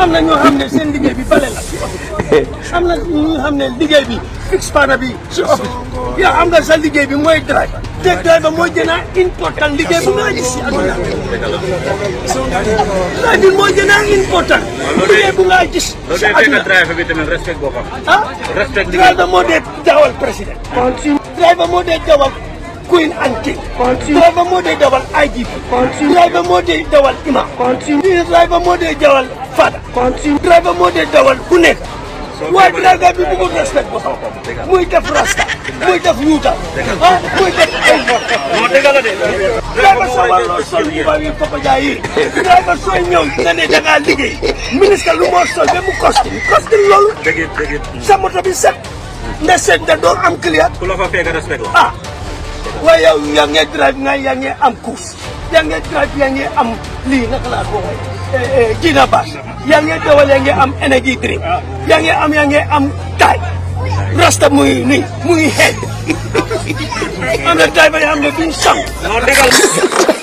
am na ñoo xam ne seen liggéey bi bale la si office am na ñoo xam ne liggéey bi fixe pana bi si office yow am nga sa liggéey bi mooy driver te driver mooy gën a important liggéey bu nga gis si àdduna driver bi mooy gën a important liggéey bu nga gis loolu si day fekk àdduna driver bi tamit respect boppam. ah respect liggéey driver moo dee dawal président driver moo dee dawal queen and king driver moo dee dawal IGP driver moo dee dawal imam driver moo dee dawal fada driver moo dee dawal ku nekk waaye driver bi bëggul respect boppam muy def rasta muy def yuuta ah muy def ay non dëgg la de. driver soo warloo sol mbuba yi Papa Dia yi driver sooy ñëw nga ne da ngaa liggéey ministre lu moo sol ba mu costume costume loolu dëgg it dëgg it. sa moto bi set nda set da doon am client ku la fa fekk respect la. ah waaye yow yaa ngi drive nga yaa ngi am course yaa ngi drive yaa ngi am lii naka laa ko waxee jina baas yaa ngi dawal yaa ngi am energy drink yaa ngi am yaa ngi am taay rasta muy nii muy xeeñ am na driver yoo xam ne duñ sang non dëgg la.